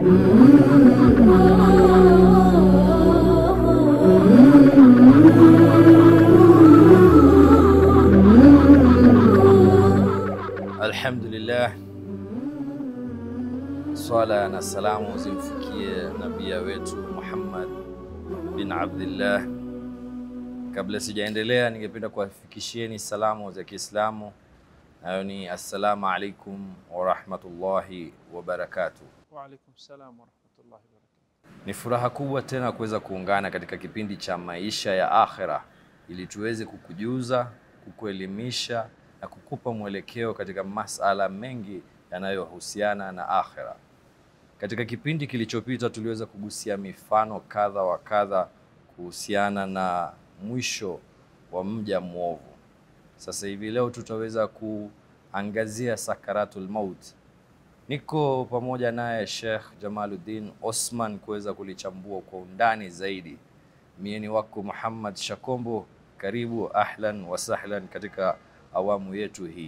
Alhamdulillah, swala na salamu zimfikie nabia wetu Muhammad bin Abdillah. Kabla sijaendelea, ningependa kuwafikishieni salamu za Kiislamu, nayo ni assalamu alaikum warahmatullahi wabarakatuh. Wa alaikum salam wa rahmatullahi wa barakatuh. Ni furaha kubwa tena kuweza kuungana katika kipindi cha maisha ya akhira ili tuweze kukujuza, kukuelimisha na kukupa mwelekeo katika masala mengi yanayohusiana na akhira. Katika kipindi kilichopita tuliweza kugusia mifano kadha wa kadha kuhusiana na mwisho wa mja mwovu. Sasa hivi leo tutaweza kuangazia sakaratul maut. Niko pamoja naye Sheikh Jamaluddin Osman kuweza kulichambua kwa undani zaidi. Mie ni wako Muhammad Shakombo, karibu ahlan wa sahlan katika awamu yetu hii.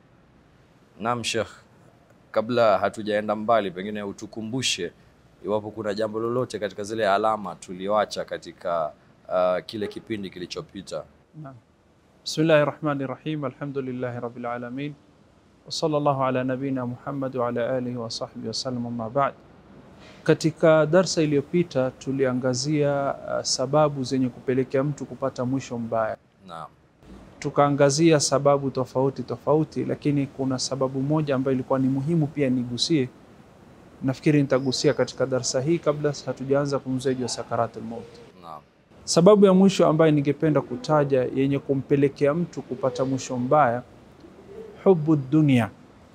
Naam Sheikh, kabla hatujaenda mbali, pengine utukumbushe iwapo kuna jambo lolote katika zile alama tulioacha katika uh, kile kipindi kilichopita. Naam. Bismillahi rahmani rahim. Alhamdulillahi rabbil alamin. Wa sallallahu ala nabina Muhammad wa ala alihi wa sahbihi wa sallam amma ba'd. Katika darsa iliyopita tuliangazia uh, sababu zenye kupelekea mtu kupata mwisho mbaya. Naam. Tukaangazia sababu tofauti tofauti, lakini kuna sababu moja ambayo ilikuwa ni muhimu pia nigusie. Nafikiri nitagusia katika darsa hii kabla hatujaanza kumzungumzia juu ya sakaratul maut. Naam. Sababu ya mwisho ambayo ningependa kutaja yenye kumpelekea mtu kupata mwisho mbaya, hubu dunia,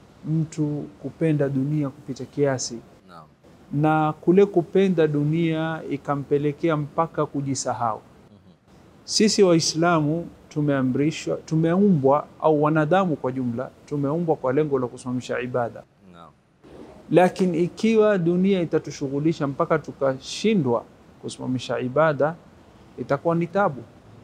mtu kupenda dunia kupita kiasi, Naam. na kule kupenda dunia ikampelekea mpaka kujisahau. Sisi Waislamu tumeamrishwa, tumeumbwa au wanadamu kwa jumla tumeumbwa kwa lengo la kusimamisha ibada, Naam. lakini ikiwa dunia itatushughulisha mpaka tukashindwa kusimamisha ibada, itakuwa ni tabu.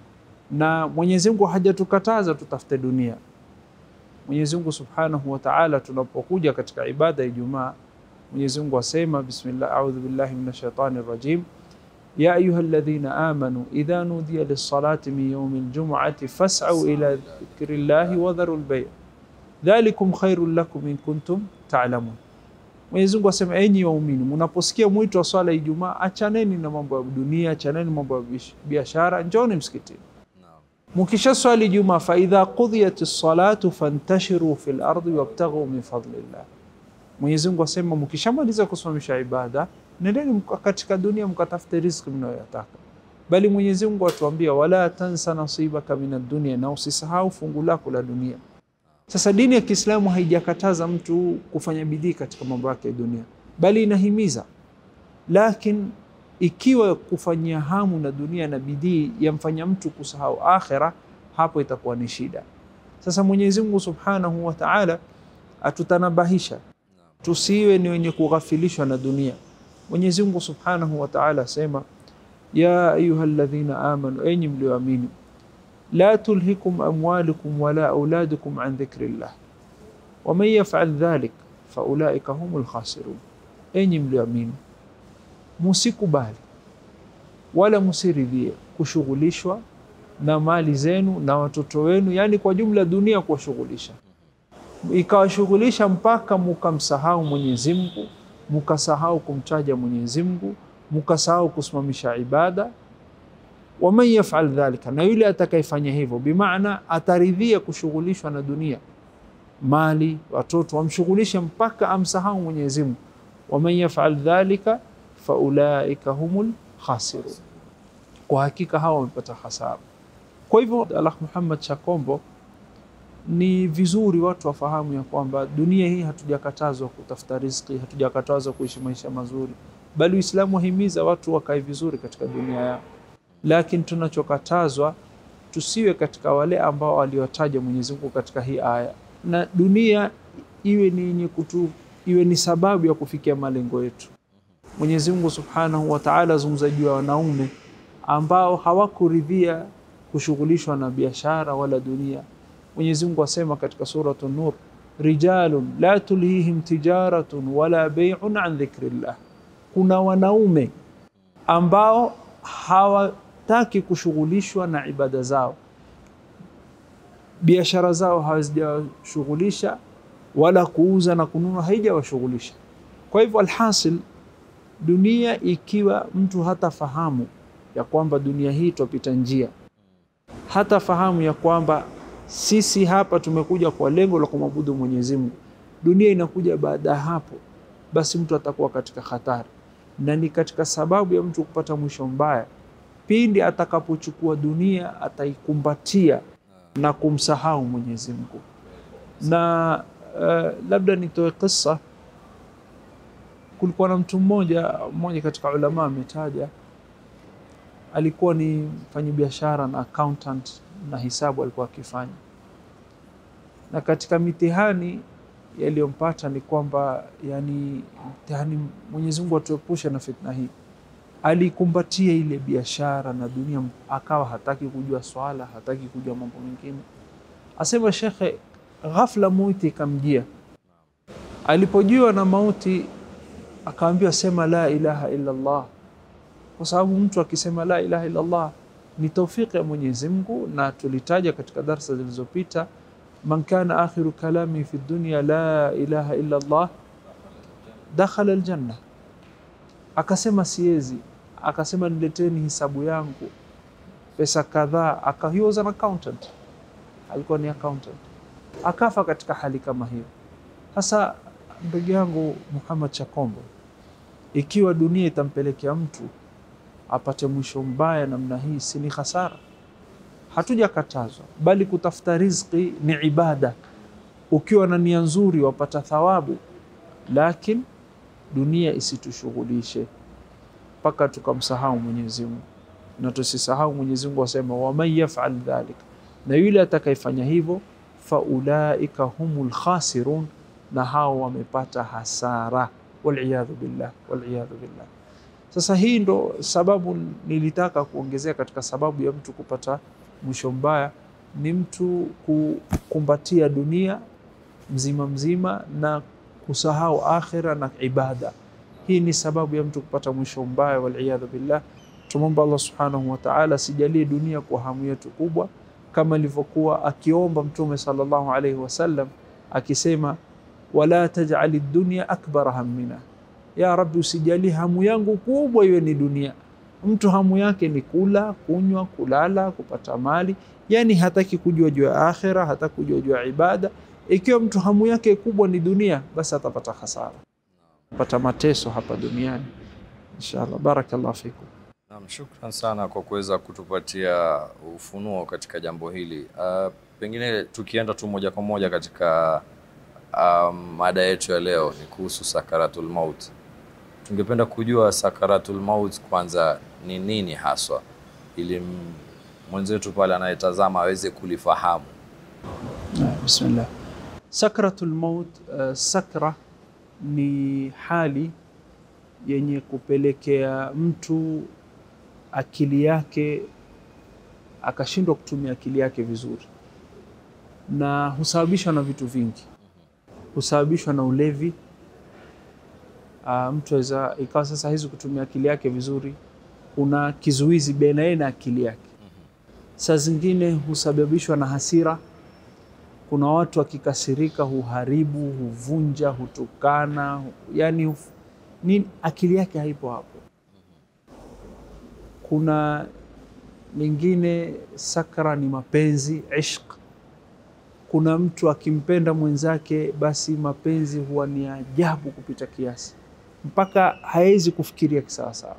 Na Mwenyezi Mungu hajatukataza tutafute dunia. Mwenyezi Mungu Subhanahu wa Ta'ala, tunapokuja katika ibada ya Ijumaa, Mwenyezi Mungu asema bismillah, a'udhu billahi minash shaitani rajim ya ayuha alladhina amanu idha nudiya lis-salati min yawmi al-jum'ati fas'au ila dhikrillahi wa dharu al-bay' dhalikum khairul lakum in kuntum ta'lamun. Mwenyezi Mungu asema, enyi waumini, mnaposikia mwito wa swala ya Ijumaa, achaneni na mambo ya dunia, achaneni mambo ya bish- biashara, njoni msikitini. Naam. Mukisha swali Ijumaa, fa idha qudiyat salatu fantashiru fil ardi wabtaghu min fadlillah. Mwenyezi Mungu asema, mkishamaliza kusimamisha ibada, nendeni mka- katika dunia mkatafute riziki mnayoyataka. Bali Mwenyezi Mungu atuambia, wala tansa nasibaka min ad-dunya, na usisahau fungu lako la dunia. Sasa dini ya Kiislamu haijakataza mtu kufanya bidii katika mambo yake ya dunia, bali inahimiza. Lakini ikiwa kufanyia hamu na dunia na bidii yamfanya mtu kusahau akhira, hapo itakuwa ni shida. Sasa Mwenyezi Mungu Subhanahu wa Ta'ala atutanabahisha tusiwe ni wenye kughafilishwa na dunia. Mwenyezi Mungu Subhanahu wa Ta'ala asema, ya ayuha alladhina amanu, enyi mlioamini la tulhikum amwalukum wala auladukum an dhikrillah waman yafal dhalik faulaika humul khasirun, enyi mlioamini, musikubali wala musiridhie kushughulishwa na mali zenu na watoto wenu, yani kwa jumla dunia kuwashughulisha, ikawashughulisha mpaka mukamsahau Mwenyezi Mungu, mukasahau kumtaja Mwenyezi Mungu, mukasahau kusimamisha ibada waman yafal dhalika, na yule atakayefanya hivyo, bimaana ataridhia kushughulishwa na dunia, mali, watoto, wamshughulishe mpaka amsahau Mwenyezi Mungu. Waman yafal dhalika faulaika humul khasirun, kwa hakika hawa wamepata hasara. Kwa hivyo, Alah Muhammad Shakombo, ni vizuri watu wafahamu ya kwamba dunia hii hatujakatazwa kutafuta riziki, hatujakatazwa kuishi maisha mazuri, bali Uislamu wahimiza watu wakae vizuri katika dunia yao lakini tunachokatazwa tusiwe katika wale ambao aliwataja Mwenyezi Mungu katika hii aya, na dunia iwe ni yenye kutu, iwe ni sababu ya kufikia malengo yetu. Mwenyezi Mungu Subhanahu wa Ta'ala azungumza juu ya wanaume ambao hawakuridhia kushughulishwa na biashara wala dunia. Mwenyezi Mungu asema katika suratu Nur, rijalun la tulhihim tijaratun wala bai'un an dhikrillah kuna wanaume ambao hawataki kushughulishwa na ibada zao, biashara zao hazijawashughulisha, wala kuuza na kununua haijawashughulisha. Kwa hivyo, alhasil, dunia ikiwa mtu hatafahamu ya kwamba dunia hii twapita njia, hatafahamu ya kwamba sisi hapa tumekuja kwa lengo la kumwabudu Mwenyezi Mungu, dunia inakuja baada ya hapo, basi mtu atakuwa katika hatari, na ni katika sababu ya mtu kupata mwisho mbaya pindi atakapochukua dunia, ataikumbatia na kumsahau Mwenyezi Mungu. Na uh, labda nitoe kisa. Kulikuwa na mtu mmoja mmoja katika ulama ametaja, alikuwa ni mfanyabiashara na accountant na hisabu alikuwa akifanya, na katika mitihani yaliyompata ni kwamba yani, mtihani, Mwenyezi Mungu atuepushe na fitna hii. Alikumbatia ile biashara na dunia, akawa hataki kujua swala, hataki kujua mambo mengine. Asema shekhe, ghafla mauti ikamjia. Alipojua na mauti, akaambiwa sema la ilaha illa Allah, kwa sababu mtu akisema la ilaha illa Allah ni taufiki ya Mwenyezi Mungu, na tulitaja katika darsa zilizopita, man kana akhiru kalami fi dunya la ilaha illa Allah dakhala aljanna. Akasema siezi, akasema nileteni hisabu yangu pesa kadhaa. Aka he was an accountant, alikuwa ni accountant, akafa katika hali kama hiyo. Sasa ndugu yangu Muhammad Chakombo, ikiwa dunia itampelekea mtu apate mwisho mbaya namna hii, si ni hasara? Hatujakatazwa, bali kutafuta riziki ni ibada. Ukiwa na nia nzuri wapata thawabu, lakini dunia isitushughulishe mpaka tukamsahau Mwenyezi Mungu, na tusisahau Mwenyezi Mungu asema, waman yafal dhalik, na yule atakayefanya hivyo, faulaika humul khasirun, na hao wamepata hasara. Waliyadhu billah, waliyadhu billah. Sasa hii ndo sababu nilitaka kuongezea katika sababu ya mtu kupata mwisho mbaya, ni mtu kukumbatia dunia mzima mzima na kusahau akhira na ibada. Hii ni sababu ya mtu kupata mwisho mbaya, waliyadhu billah. Tumwomba Allah subhanahu wa ta'ala asijalie dunia kwa hamu yetu kubwa, kama ilivyokuwa akiomba Mtume sallallahu alaihi wasallam akisema, wala taj'ali dunya akbara hammina ya Rabbi, usijali hamu yangu kubwa iwe ni dunia. Mtu hamu yake ni kula, kunywa, kulala, kupata mali, yani hataki kujua juu ya akhira, hataki kujua juu ya ibada. Ikiwa mtu hamu yake kubwa ni dunia, basi atapata hasara, pata mateso hapa duniani. Inshallah, barakallahu fikum. Naam, shukran sana kwa kuweza kutupatia ufunuo katika jambo hili. Uh, pengine tukienda tu moja kwa moja katika um, mada yetu ya leo ni kuhusu sakaratul maut. Tungependa kujua sakaratul maut kwanza ni nini haswa, ili mwenzetu pale anayetazama aweze kulifahamu. Bismillah. Sakratul maut, uh, sakra ni hali yenye kupelekea mtu akili yake akashindwa kutumia akili yake vizuri, na husababishwa na vitu vingi. Husababishwa na ulevi. Uh, mtu aweza ikawa sasa hizi kutumia akili yake vizuri, kuna kizuizi baina yeye na akili yake. Saa zingine husababishwa na hasira. Kuna watu wakikasirika huharibu, huvunja, hutukana, yani huf... ni akili yake haipo hapo. Kuna lingine sakra ni mapenzi, ishq. Kuna mtu akimpenda mwenzake, basi mapenzi huwa ni ajabu kupita kiasi, mpaka hawezi kufikiria kisawasawa.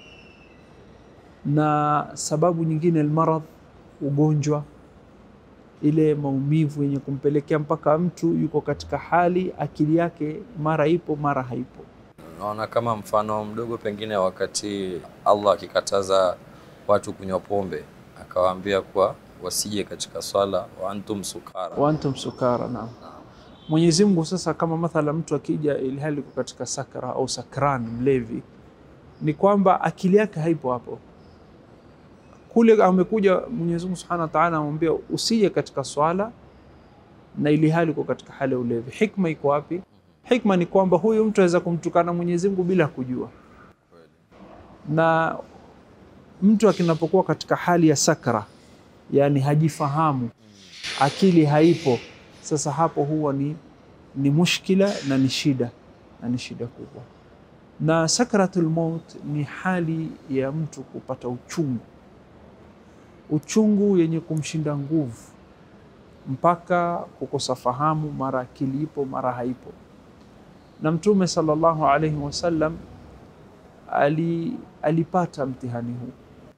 Na sababu nyingine almaradh, ugonjwa, ile maumivu yenye kumpelekea mpaka mtu yuko katika hali akili yake mara ipo mara haipo. Naona kama mfano mdogo, pengine wakati Allah akikataza watu kunywa pombe, akawaambia kuwa wasije katika swala wa antum sukara. wa antum sukara. Naam, Mwenyezi Mungu sasa, kama mathala mtu akija ilhali iko katika sakra au sakran, mlevi, ni kwamba akili yake haipo hapo. Kule amekuja Mwenyezi Mungu Subhanahu wa Ta'ala anamwambia usije katika swala na ili hali uko katika hali ya ulevi. Hikma iko wapi? Hikma ni kwamba huyu mtu aweza kumtukana Mwenyezi Mungu bila kujua, na mtu akinapokuwa katika hali ya sakra, yani hajifahamu, akili haipo, sasa hapo huwa ni, ni mushkila na ni shida na ni shida kubwa. Na sakratul maut ni hali ya mtu kupata uchungu, uchungu yenye kumshinda nguvu mpaka kukosa fahamu, mara akili ipo, mara haipo. Na Mtume sallallahu alaihi wasallam ali, alipata mtihani huu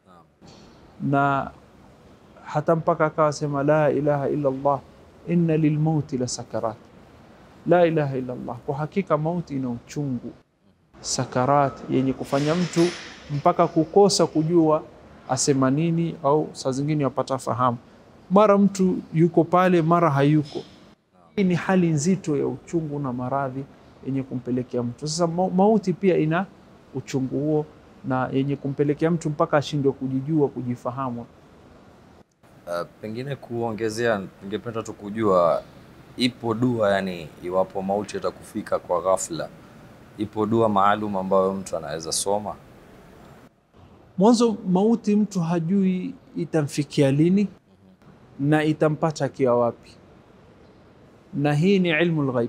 na hata mpaka akawa sema la ilaha illa Allah inna lilmauti la sakarat, la ilaha illa Allah, kwa hakika mauti ina uchungu, sakarat yenye kufanya mtu mpaka kukosa kujua asema nini, au saa zingine wapata fahamu, mara mtu yuko pale, mara hayuko. Hii ni hali nzito ya uchungu na maradhi yenye kumpelekea mtu. Sasa mauti pia ina uchungu huo na yenye kumpelekea mtu mpaka ashindwe kujijua, kujifahamu. Uh, pengine kuongezea, ningependa tu kujua ipo dua, yani iwapo mauti yatakufika kwa ghafla, ipo dua maalum ambayo mtu anaweza soma? Mwanzo mauti mtu hajui itamfikia lini na itampata akiwa wapi, na hii ni ilmu lghaib,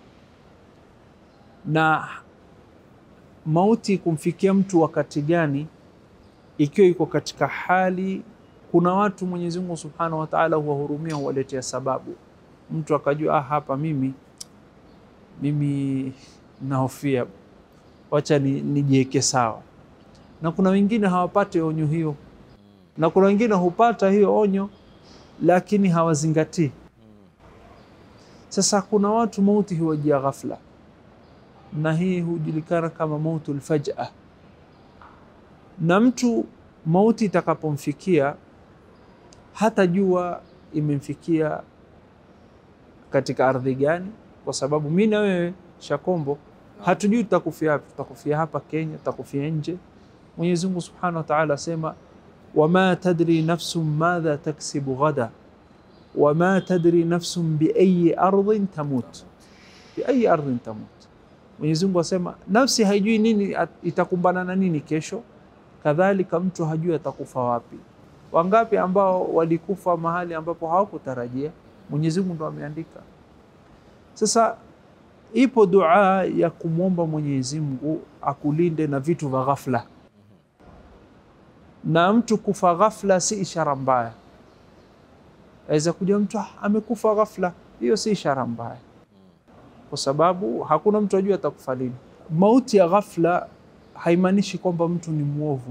na mauti kumfikia mtu wakati gani, ikiwa iko katika hali kuna watu Mwenyezi Mungu Subhanahu wa Ta'ala huwahurumia, huwaletea sababu, mtu akajua ah, hapa mimi mimi nahofia, wacha nijiweke sawa. Na kuna wengine hawapati onyo hiyo, na kuna wengine hupata hiyo onyo lakini hawazingatii. Sasa kuna watu mauti huwajia ghafla, na hii hujulikana kama mautul faj'a, na mtu mauti itakapomfikia hata jua imemfikia katika ardhi gani, kwa sababu mi na wewe Shakombo hatujui tutakufia wapi. Tutakufia hapa Kenya, tutakufia nje. Mwenyezi Mungu Subhanahu wa Ta'ala asema wama tadri nafsun madha taksibu ghada wama tadri nafsun biayi ardhin tamut, biayi ardhin tamut. Mwenyezi Mungu asema nafsi haijui nini itakumbana na nini kesho, kadhalika mtu hajui atakufa wapi. Wangapi ambao walikufa mahali ambapo hawakutarajia? Mwenyezi Mungu ndo ameandika. Sasa ipo dua ya kumwomba Mwenyezi Mungu akulinde na vitu vya ghafla, na mtu kufa ghafla si ishara mbaya. Aweza kuja mtu amekufa ghafla, hiyo si ishara mbaya, kwa sababu hakuna mtu ajua atakufa lini. Mauti ya ghafla haimaanishi kwamba mtu ni mwovu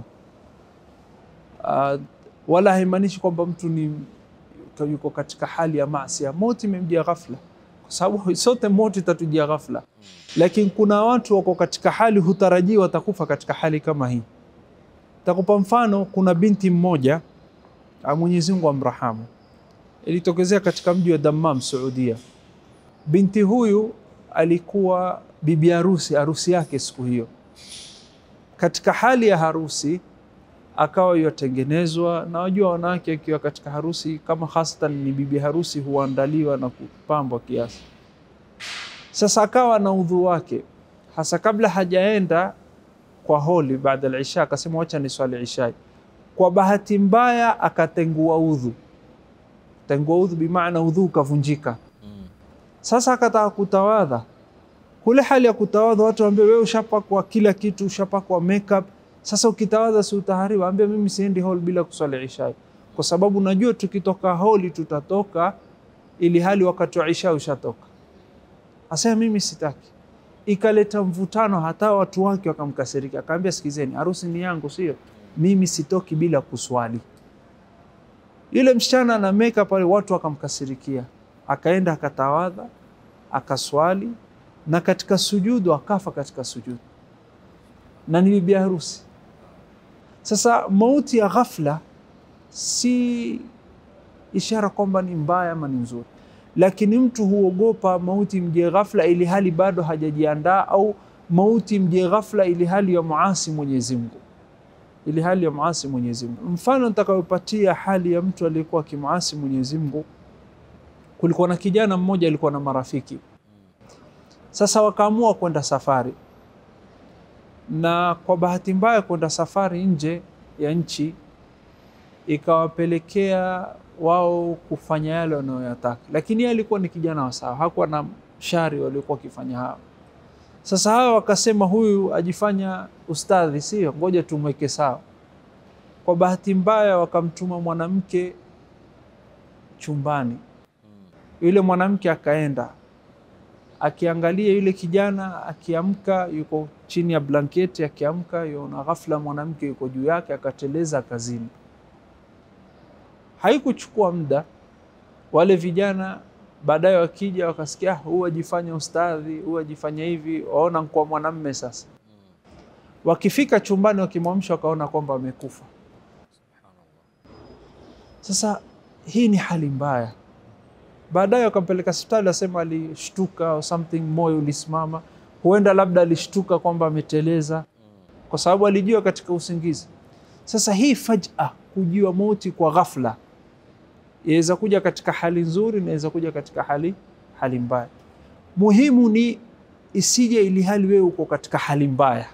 uh, wala haimaanishi kwamba mtu ni yuko katika hali ya maasi. Mauti imemjia ghafla, kwa sababu sote mauti itatujia ghafla, lakini kuna watu wako katika hali hutarajii watakufa katika hali kama hii. Takupa mfano, kuna binti mmoja Mwenyezi Mungu amrahamu, ilitokezea katika mji wa Dammam, Saudia. Binti huyu alikuwa bibi harusi, harusi yake siku hiyo. Katika hali ya harusi akawa yatengenezwa, na wajua wanawake akiwa katika harusi kama hasatan ni bibi harusi huandaliwa na kupambwa kiasi. Sasa akawa na udhu wake, hasa kabla hajaenda kwa holi baada ya isha, akasema wacha ni swali isha. Kwa bahati mbaya akatengua udhu, tengua udhu bimaana udhu ukavunjika. Sasa akataka kutawadha, kule hali ya kutawadha watu waambia, wewe ushapakwa kila kitu, ushapakwa makeup sasa ukitawadha si utaharibu? Ambia mimi siendi hall bila kuswali isha, kwa sababu najua tukitoka holi tutatoka ili hali wakati wa isha ushatoka. Asema mimi sitaki. Ikaleta mvutano, hata watu wake wakamkasirika. Akaambia, sikizeni, harusi ni yangu, sio mimi, sitoki bila kuswali. Yule msichana na makeup pale, watu wakamkasirikia, akaenda akatawadha, akaswali, na katika sujudu akafa katika sujudu, na ni bibi harusi. Sasa mauti ya ghafla si ishara kwamba ni mbaya ama ni nzuri, lakini mtu huogopa mauti mje ghafla ili hali bado hajajiandaa, au mauti mje ghafla ili hali ya muasi Mwenyezi Mungu, ili hali ya muasi Mwenyezi Mungu. Mfano nitakayopatia hali ya mtu aliyekuwa akimuasi Mwenyezi Mungu, kulikuwa na kijana mmoja alikuwa na marafiki. Sasa wakaamua kwenda safari na kwa bahati mbaya kwenda safari nje ya nchi ikawapelekea wao kufanya yale wanayoyataka, lakini yeye alikuwa ni kijana wa sawa, hakuwa na shari waliokuwa wakifanya hao. Sasa hawa wakasema huyu ajifanya ustadhi, sio, ngoja tumweke sawa. Kwa bahati mbaya wakamtuma mwanamke chumbani, yule mwanamke akaenda akiangalia yule kijana akiamka, yuko chini ya blanketi, akiamka yona ghafla mwanamke yuko juu yake, akateleza kazini. Haikuchukua muda, wale vijana baadaye wakija wakasikia, "Ah, huyu ajifanya ustadhi, huyu ajifanya hivi, waona kwa mwanamme sasa. Wakifika chumbani, wakimwamsha wakaona kwamba amekufa. Sasa hii ni hali mbaya. Baadaye wakampeleka hospitali, asema alishtuka or something, moyo ulisimama. Huenda labda alishtuka kwamba ameteleza, kwa sababu alijua katika usingizi. Sasa hii faj'a, kujua mauti kwa ghafla, inaweza kuja katika hali nzuri, inaweza kuja katika hali hali mbaya. Muhimu ni isije ili hali wewe uko katika hali mbaya,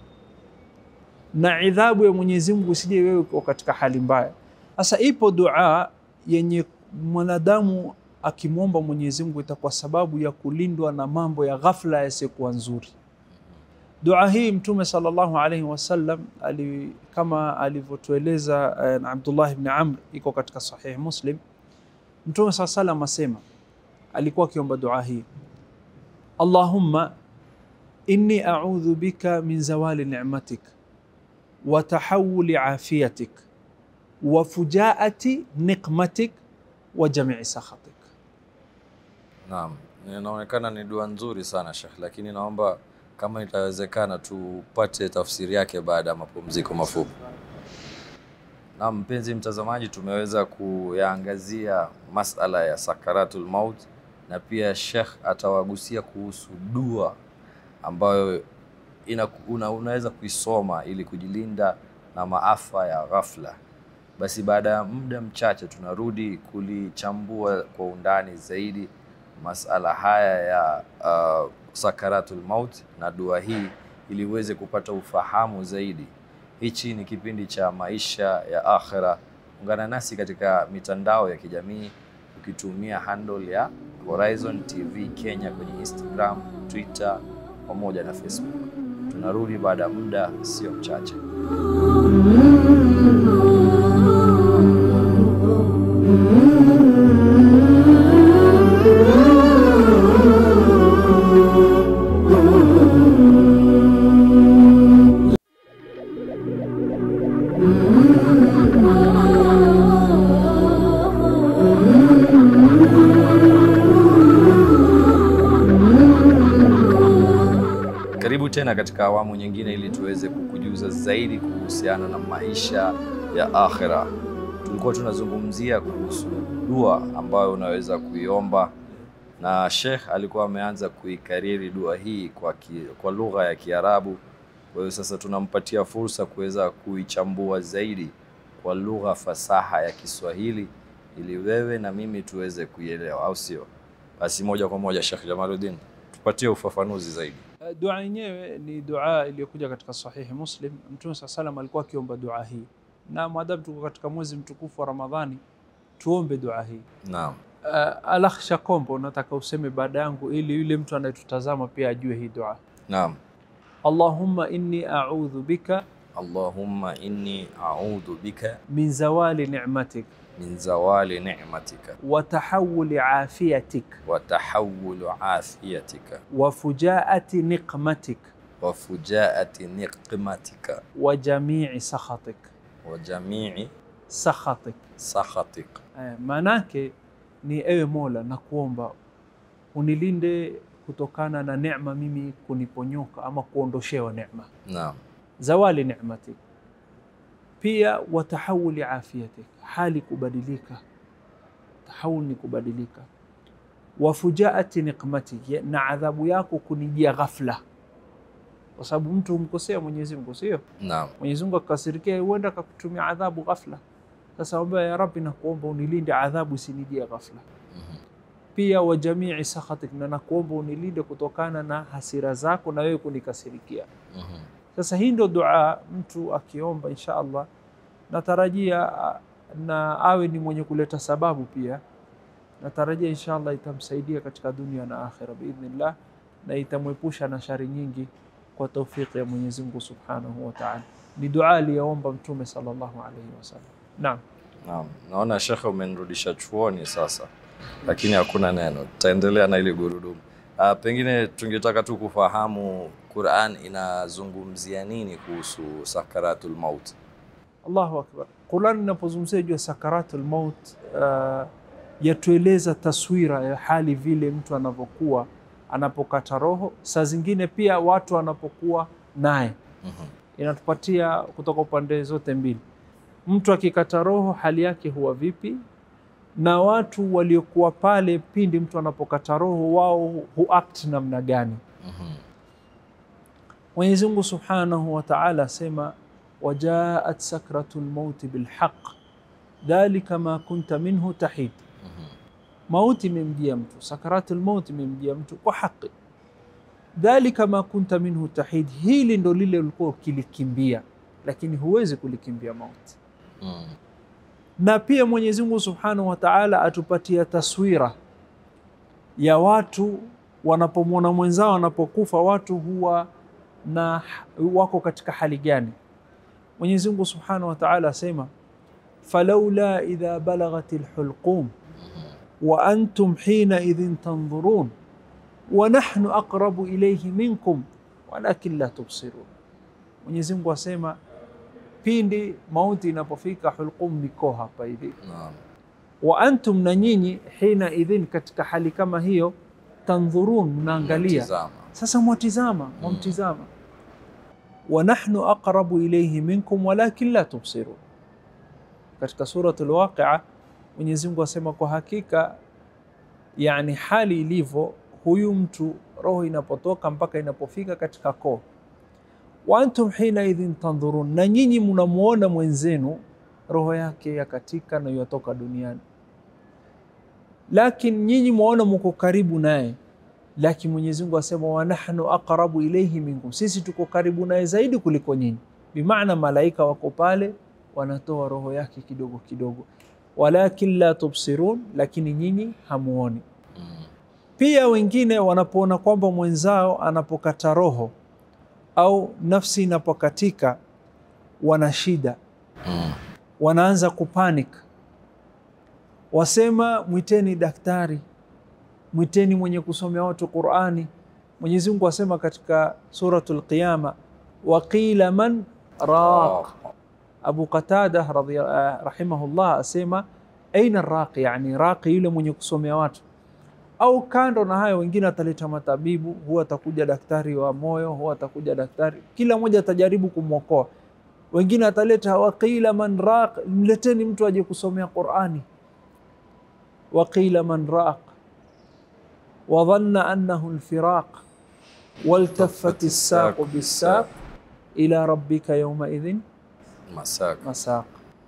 na idhabu ya Mwenyezi Mungu isije wewe uko katika hali mbaya. Sasa ipo dua yenye mwanadamu akimwomba Mwenyezi Mungu itakuwa sababu ya kulindwa na mambo ya ghafla yasiyokuwa nzuri. Dua hii Mtume sallallahu alaihi wasallam ali, kama alivyotueleza eh, na Abdullah ibn Amr, iko katika Sahih Muslim. Mtume saa salam asema, alikuwa akiomba dua hii, Allahumma inni a'udhu bika min zawali ni'matik wa tahawuli afiyatik wa fujaati niqmatik wa jamii sakhatik. Naam, inaonekana ni dua nzuri sana Sheikh, lakini naomba kama itawezekana tupate tafsiri yake baada ya mapumziko mafupi. Naam, mpenzi mtazamaji, tumeweza kuyaangazia masala ya sakaratul maut na pia Sheikh atawagusia kuhusu dua ambayo ina, una, unaweza kuisoma ili kujilinda na maafa ya ghafla. Basi baada ya muda mchache tunarudi kulichambua kwa undani zaidi masala haya ya uh, sakaratul maut na dua hii ili uweze kupata ufahamu zaidi. Hichi ni kipindi cha maisha ya akhira. Ungana nasi katika mitandao ya kijamii ukitumia handle ya Horizon TV Kenya kwenye Instagram, Twitter pamoja na Facebook. Tunarudi baada ya muda sio mchache. Karibu tena katika awamu nyingine ili tuweze kukujuza zaidi kuhusiana na maisha ya akhira. Tulikuwa tunazungumzia kuhusu dua ambayo unaweza kuiomba, na Sheikh alikuwa ameanza kuikariri dua hii kwa, ki, kwa lugha ya Kiarabu. Kwa hiyo sasa tunampatia fursa kuweza kuichambua zaidi kwa lugha fasaha ya Kiswahili ili wewe na mimi tuweze kuielewa, au sio? Basi moja kwa moja, Sheikh Jamaluddin, tupatie ufafanuzi zaidi. Uh, Dua yenyewe ni dua iliyokuja katika Sahihi Muslim. Mtume saa salam alikuwa akiomba dua hii, na maadamu tuko katika mwezi mtukufu wa Ramadhani, tuombe dua hii. Naam. Uh, Alakhsha Kombo, nataka useme baada yangu ili yule mtu anayetutazama pia ajue hii dua. Naam. Allahumma inni a'udhu bika Allahumma inni a'udhu bika min zawali ni'matik min zawali ni'matika wa tahawuli afiyatik wa tahawulu afiyatika wa fujaati niqmatik wa fujaati niqmatika wa jamii sakhatik. wa jamii Sakhatik sakhatik. eh, maanake ni ewe Mola, na kuomba unilinde kutokana na neema mimi kuniponyoka ama kuondoshewa neema, Naam. zawali ni'matik. Pia wa tahawuli afiyatik, hali kubadilika. Tahawul ni kubadilika. Wa fujaati niqmatik, ya- na adhabu yako kunijia ghafla, kwa sababu mtu humkosea Mwenyezi Mungu, sio? Naam. Mwenyezi Mungu akakasirikia, huenda akakutumia adhabu ghafla. Sasa omba ya Rabbi, nakuomba unilinde adhabu isinijie ghafla. Mhm. Pia wa jamii sakhatik, na nakuomba unilinde kutokana na hasira zako na wewe kunikasirikia. Mhm. Sasa hii ndio dua mtu akiomba, insha Allah natarajia na awe ni mwenye kuleta sababu pia, natarajia insha Allah itamsaidia katika dunia na akhira biidhnillah, na itamwepusha na shari nyingi kwa taufiki ya Mwenyezi Mungu Subhanahu wa Ta'ala. Ni dua aliyoomba Mtume sallallahu alaihi wasallam. Naam. Naam, naona shekhe, umenirudisha chuoni sasa, lakini hakuna neno, tutaendelea na ile gurudumu. Uh, pengine tungetaka tu kufahamu Qur'an inazungumzia nini kuhusu sakaratul maut. Allahu akbar. Qur'an inapozungumzia juu ya sakaratul maut uh, yatueleza taswira ya hali vile mtu anavyokuwa anapokata roho, saa zingine pia watu wanapokuwa naye Mhm. inatupatia kutoka upande zote mbili. Mtu akikata roho hali yake huwa vipi, na watu waliokuwa pale pindi mtu anapokata roho wao huact namna gani? Mhm. Mwenyezi Mungu Subhanahu wa Ta'ala asema wajaat sakratu lmauti bilhaq dhalika ma kunta minhu tahid, Mhm. mauti imemjia mtu, sakratu lmauti imemjia mtu kwa haki. Dhalika ma kunta minhu tahid, hili ndo lile ulikuwa ukilikimbia, lakini huwezi kulikimbia mauti. Mhm. Na pia Mwenyezi Mungu Subhanahu wa Ta'ala atupatia taswira ya watu wanapomwona mwenzao wanapokufa, watu huwa na wako katika hali gani? Mwenyezi Mungu Subhanahu wa Ta'ala asema falaula idha balaghat alhulqum wa antum hina idhin tanzurun wa nahnu aqrabu ilayhi minkum walakin la tubsirun. Mwenyezi Mungu asema pindi mauti inapofika, hulqum niko hapa hivi Naam. wa antum, na nyinyi hina idhin, katika hali kama hiyo, tandhurun, mnaangalia. Tazama. Sasa mwatizama, mwamtizama. wa nahnu aqrabu ilayhi minkum walakin la tubsirun. Katika suratul Waqia Mwenyezi Mungu asema kwa hakika, yani hali ilivyo, huyu mtu roho inapotoka mpaka inapofika katika koo wa antum hina idhin tandhurun, na nyinyi mnamuona mwenzenu roho yake yakatika na yatoka duniani, lakini nyinyi mwaona muko karibu naye, lakini Mwenyezi Mungu asema wa nahnu aqrabu ilayhi minkum, sisi tuko karibu naye zaidi kuliko nyinyi. Bimaana malaika wako pale wanatoa roho yake kidogo kidogo, walakin la tubsirun, lakini nyinyi hamuoni. Mhm. Pia wengine wanapoona kwamba mwenzao anapokata roho au nafsi inapokatika, wana shida, Mhm. wanaanza kupanic, wasema mwiteni daktari, mwiteni mwenye kusomea watu Qurani. Mwenyezi Mungu asema katika Suratul Qiyama, waqila man raq. Abu Qatada radhiya- eh, rahimahullah asema aina raqi, yani raqi yule mwenye kusomea watu au kando na hayo, wengine ataleta matabibu, huwa atakuja daktari wa moyo, huwa atakuja daktari, kila mmoja atajaribu kumwokoa. Wengine ataleta waqila man raq, mleteni mtu aje kusomea Qurani. Waqila man raq wadhanna annahu lfiraq waltafat ssaqu bissaq ila rabbika yaumaidhin Masaka. masaq.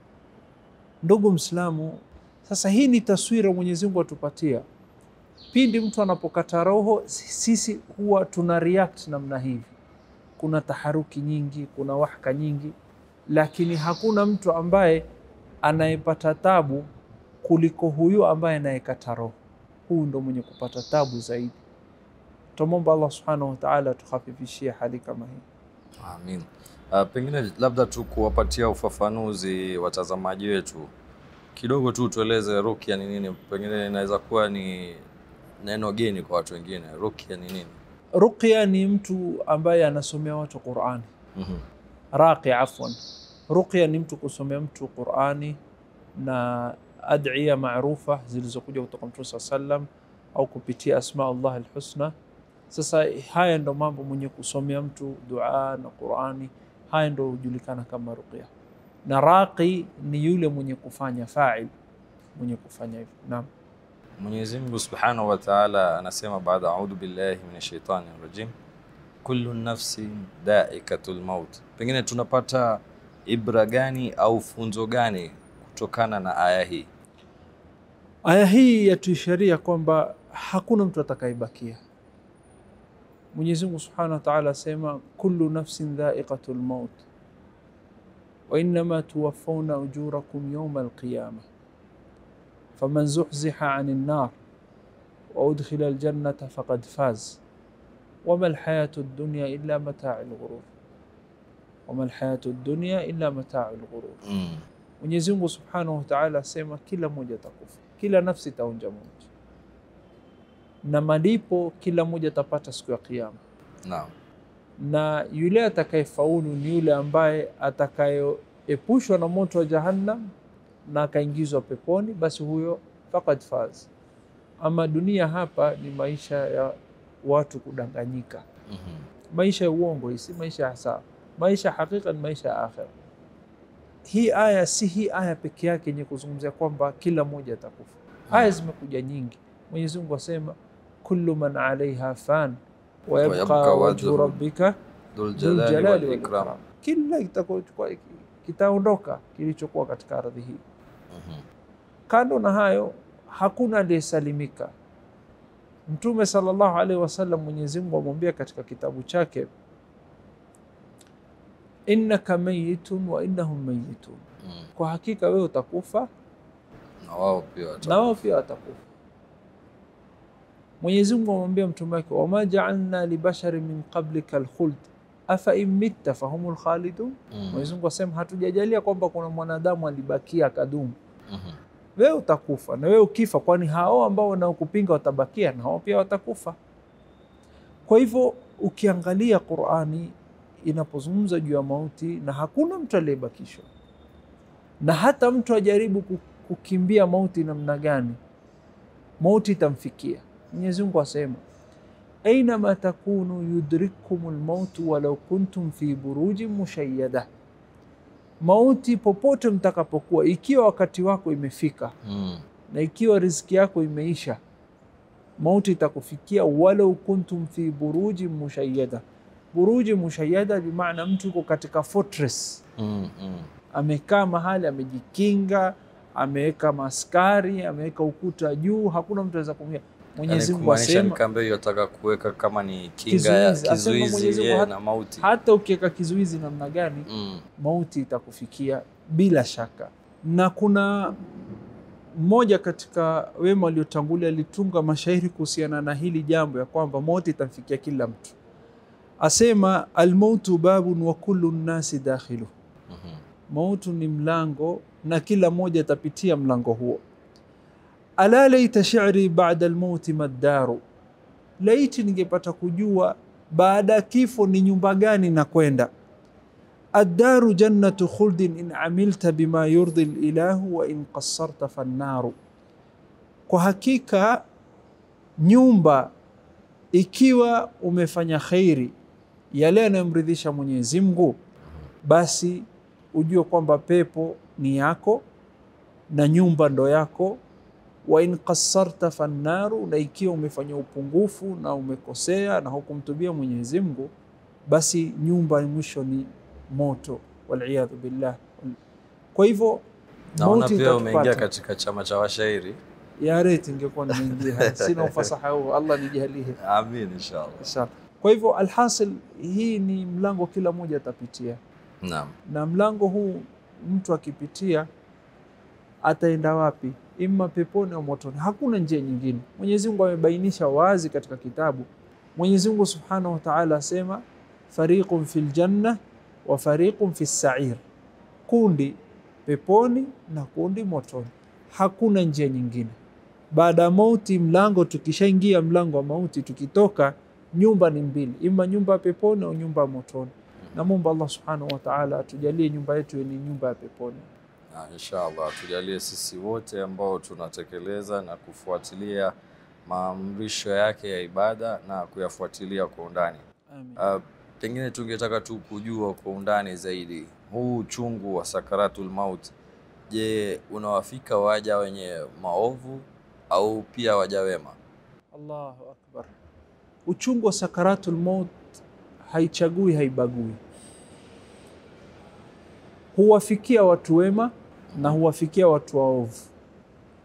Ndugu Mslamu, sasa hii ni taswira Mwenyezi Mungu atupatia pindi mtu anapokata roho, sisi huwa tuna react namna hivi. Kuna taharuki nyingi, kuna wahka nyingi, lakini hakuna mtu ambaye anayepata tabu kuliko huyu ambaye anayekata roho. Huyu ndo mwenye kupata tabu zaidi. Tumwomba Allah subhanahu wa ta'ala tukhafifishie hali kama hii. Amin. Uh, pengine labda tu kuwapatia ufafanuzi watazamaji wetu kidogo tu, tueleze rukia ni nini. Pengine inaweza kuwa ni neno geni kwa watu wengine. Rukia ni nini? Ruqya ni mtu ambaye anasomea watu Qur'ani. Mhm. Raqi, afwan. Ruqya ni mtu kusomea mtu Qur'ani na ad'iya maarufa zilizokuja kutoka Mtume saa sallam au kupitia asma Allah alhusna. Sasa haya ndo mambo mwenye kusomea mtu dua na Qur'ani, haya ndo hujulikana kama ruqya. Na raqi ni yule mwenye kufanya fa'il, mwenye kufanya hivyo. Naam. Mwenyezi Mungu Subhanahu wa Ta'ala anasema baada a'udhu billahi minash shaitani rajim, kullu nafsin dhaikatul maut. Pengine tunapata ibra gani au funzo gani kutokana na aya hii? Aya hii yatuisharia kwamba hakuna mtu atakayebakia, Mwenyezi Mungu Subhanahu wa Ta'ala asema kullu nafsin dha'iqatul maut wa innama tuwaffawna ujurakum yawma alqiyamah faman zuhziha 'anil nar wa udkhila aljannata faqad faz wama alhayatu ad-dunya illa mata'ul ghurur wama alhayatu ad-dunya illa mata'ul ghurur Mm. Mwenyezi Mungu Subhanahu wa Ta'ala asema kila mmoja atakufa, kila nafsi itaonja mauti, na malipo kila mmoja atapata siku ya Kiyama, Naam. na yule atakayefaulu ni yule ambaye atakayeepushwa na moto wa Jahannam na akaingizwa peponi, basi huyo faqad faz. Ama dunia hapa ni maisha ya watu kudanganyika, Mhm. maisha ya uongo, hii si maisha ya sawa. Maisha ya hakika ni maisha ya akhera. Hii aya si hii aya peke yake yenye kuzungumzia kwamba kila mmoja atakufa. Aya zimekuja nyingi. Mwenyezi Mungu asema kullu man alaiha fan wa yabqa yabqa wajhu wajhu rabbika Dhul dhul jalali jalali wal wal ikram. ikram. Kila kitakochukua kitaondoka kilichokuwa katika ardhi hii. Mhm. Kando na hayo, hakuna aliyesalimika. Mtume sallallahu alaihi wasallam, Mwenyezi Mungu amwambia katika kitabu chake, innaka mayitun wa innahum mayitun, Mm. kwa hakika wewe utakufa Na wao pia wata- na wao pia watakufa. Mwenyezi Mungu amwambia mtume wake, wama jaalna libasharin min qablika alkhuld afa in mitta fahumul khalidun. Mm. Mwenyezi Mungu asema hatujajalia kwamba kuna mwanadamu alibakia akadumu Mhm. wewe utakufa na wewe ukifa, kwani hao ambao wanaokupinga watabakia na hao pia watakufa. Kwa hivyo ukiangalia Qurani inapozungumza juu ya mauti, na hakuna mtu aliyebakishwa, na hata mtu ajaribu ku- kukimbia mauti namna gani, mauti itamfikia. Mwenyezi Mungu asema ainama takunu yudrikkum lmautu walau kuntum fi burujin mushayyada mauti popote mtakapokuwa, ikiwa wakati wako imefika Mm. na ikiwa riziki yako imeisha, mauti itakufikia walau kuntum fi buruji mushayyada. Buruji mushayyada bimaana mtu yuko katika fortress, Mm. Mm. amekaa mahali amejikinga, ameweka maskari, ameweka ukuta juu, hakuna mtu anaweza kumia. Mwenyezi Yani Mungu kumaanisha ni asema kambe hiyo ataka kuweka kama ni kinga ya Kizuizi. Asema Mwenyezi kizuizi Mungu yeye hata- na mauti. hata ukiweka kizuizi namna gani, Mm. mauti itakufikia bila shaka. Na kuna mmoja katika wema waliotangulia alitunga mashairi kuhusiana na hili jambo ya kwamba mauti itamfikia kila mtu, asema almautu babun wa kullu nnasi dakhilu, Mhm. mautu ni mlango na kila mmoja atapitia mlango huo. Ala laita shi'ri ba'da almauti maddaru, laiti ningepata kujua baada ya kifo ni nyumba gani na kwenda addaru jannatu khuldin in amilta bima yurdi lilahu wa in qassarta fannaru, kwa hakika nyumba ikiwa umefanya khairi yale yanayomridhisha Mwenyezi Mungu, basi ujue kwamba pepo ni yako na nyumba ndo yako. Wa in qassarta fannaru, na ikiwa umefanya upungufu na umekosea na hukumtubia Mwenyezi Mungu, basi nyumba mwisho ni moto, waliyadhu billah. Kwa hivyo Naona mauti pia umeingia itatupata. katika chama cha washairi. Ya reti ingekuwa nimeingia, sina ufasaha huo, Allah nijalie Amin inshallah. inshallah. Kwa hivyo alhasil, hii ni mlango kila mmoja atapitia, Naam. na mlango huu mtu akipitia ataenda wapi? Imma peponi au motoni, hakuna njia nyingine. Mwenyezi Mungu amebainisha wazi katika kitabu. Mwenyezi Mungu Subhanahu wa Ta'ala asema fariqun fil janna wa fariqun fis sa'ir, kundi peponi na kundi motoni. Hakuna njia nyingine. Baada ya mauti, mlango tukishaingia mlango wa mauti, tukitoka nyumba ni mbili, ima nyumba ya peponi au nyumba ya motoni. Namwomba Allah Subhanahu wa Ta'ala atujalie nyumba yetu ni nyumba ya peponi. Na inshallah tujalie sisi wote ambao tunatekeleza na kufuatilia maamrisho yake ya ibada na kuyafuatilia kwa undani. Amin. Uh, pengine tungetaka tu kujua kwa undani zaidi huu uchungu wa sakaratul maut. Je, unawafika waja wenye maovu au pia waja wema? Allahu akbar. Uchungu wa sakaratul maut haichagui, haibagui, huwafikia watu wema na huwafikia watu waovu,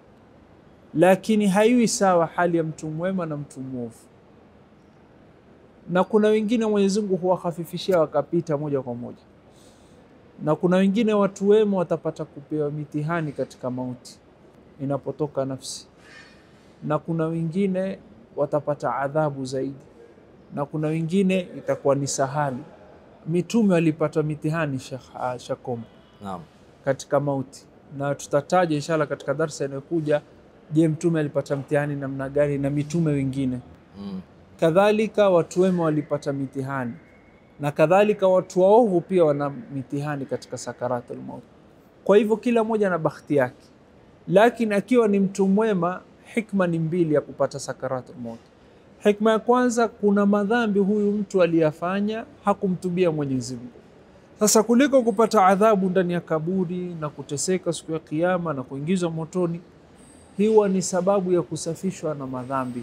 lakini haiwi sawa hali ya mtu mwema na mtu mwovu. na kuna wengine Mwenyezi Mungu huwahafifishia wakapita moja kwa moja, na kuna wengine watu wema watapata kupewa mitihani katika mauti inapotoka nafsi, na kuna wengine watapata adhabu zaidi, na kuna wengine itakuwa ni sahali. Mitume walipata mitihani Sheikh Shakombo Naam. katika mauti, na tutataja inshallah katika darsa inayokuja. Je, mtume alipata mtihani namna gani na mitume wengine? Mm. Kadhalika watu wema walipata mitihani na kadhalika watu waovu pia wana mitihani katika sakaratul maut. Kwa hivyo kila mmoja na bakhti yake, lakini akiwa ni mtu mwema, hikma ni mbili ya kupata sakaratul maut. Hikma ya kwanza, kuna madhambi huyu mtu aliyafanya hakumtubia Mwenyezi Mungu. Sasa kuliko kupata adhabu ndani ya kaburi na kuteseka siku ya Kiyama na kuingizwa motoni, hiwa ni sababu ya kusafishwa na madhambi.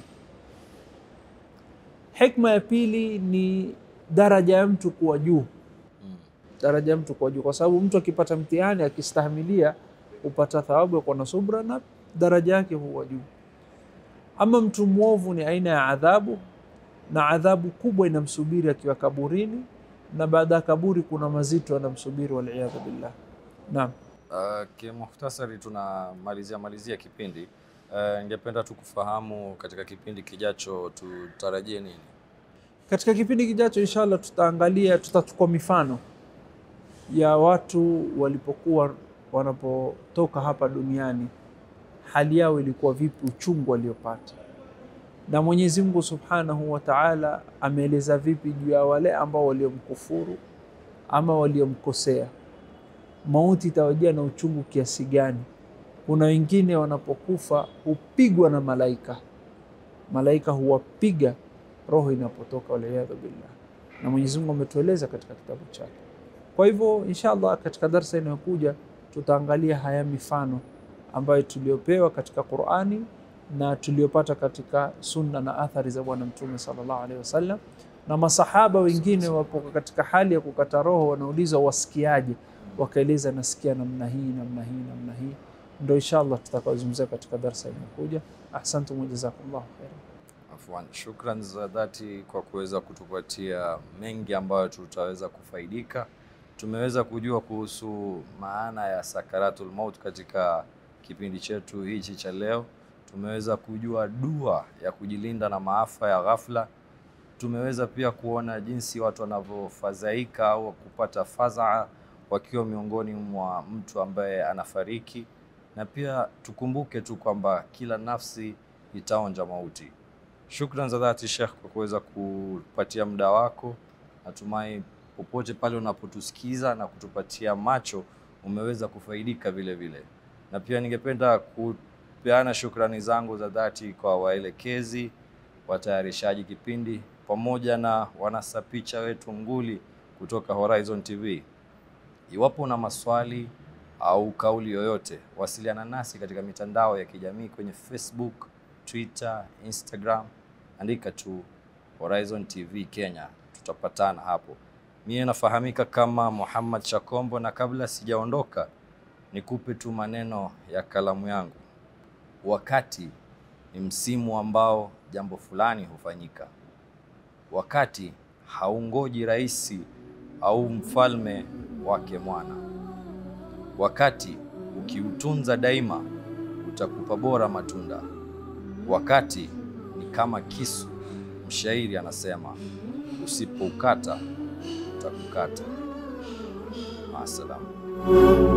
Hikma ya pili ni daraja ya mtu kuwa juu, Mm. daraja ya mtu kuwa juu, kwa sababu mtu akipata mtihani akistahimilia hupata thawabu ya kuwa na subra na daraja yake huwa juu. Ama mtu mwovu ni aina ya adhabu, na adhabu kubwa inamsubiri akiwa kaburini, na baada ya kaburi kuna mazito yanamsubiri, waliyadhu billah. Naam. Uh, kimuhtasari tunamalizia malizia kipindi. Uh, ningependa tu kufahamu katika kipindi kijacho tutarajie nini? Katika kipindi kijacho inshallah, tutaangalia tutachukua mifano ya watu walipokuwa wanapotoka hapa duniani, hali yao ilikuwa vipi, uchungu waliopata, na Mwenyezi Mungu Subhanahu wa Ta'ala ameeleza vipi juu ya wale ambao waliomkufuru ama waliomkosea. Mauti itawajia na uchungu kiasi gani? Kuna wengine wanapokufa hupigwa na malaika, malaika huwapiga roho inapotoka, waliyadhu billah, na Mwenyezi Mungu ametueleza katika kitabu chake. Kwa hivyo inshallah, katika darsa inayokuja tutaangalia haya mifano ambayo tuliopewa katika Qur'ani na tuliopata katika sunna na athari za Bwana Mtume sallallahu alaihi wasallam, na masahaba wengine wapo katika hali ya kukata roho, wanaulizwa wasikiaje, wakaeleza nasikia namna hii namna hii namna hii. Ndo inshallah tutakaozungumzia katika darsa inayokuja. Ahsantum wa jazakumullahu khairan. Afwan, shukran za dhati kwa kuweza kutupatia mengi ambayo tutaweza kufaidika. Tumeweza kujua kuhusu maana ya sakaratul maut katika kipindi chetu hichi cha leo. Tumeweza kujua dua ya kujilinda na maafa ya ghafla. Tumeweza pia kuona jinsi watu wanavyofadhaika au kupata fadhaa wakiwa miongoni mwa mtu ambaye anafariki, na pia tukumbuke tu kwamba kila nafsi itaonja mauti. Shukran za dhati Sheikh kwa kuweza kupatia muda wako. Natumai popote pale unapotusikiza na kutupatia macho umeweza kufaidika vile vile, na pia ningependa kupeana shukrani zangu za dhati kwa waelekezi, watayarishaji kipindi pamoja na wanasa picha wetu nguli kutoka Horizon TV. Iwapo una maswali au kauli yoyote, wasiliana nasi katika mitandao ya kijamii kwenye Facebook, Twitter, Instagram, andika tu Horizon TV Kenya, tutapatana hapo. Mie nafahamika kama Muhammad Shakombo, na kabla sijaondoka, nikupe tu maneno ya kalamu yangu. Wakati ni msimu ambao jambo fulani hufanyika. Wakati haungoji rais au mfalme wake mwana. Wakati ukiutunza daima utakupa bora matunda. Wakati ni kama kisu, mshairi anasema, usipoukata utakukata. Maasalam.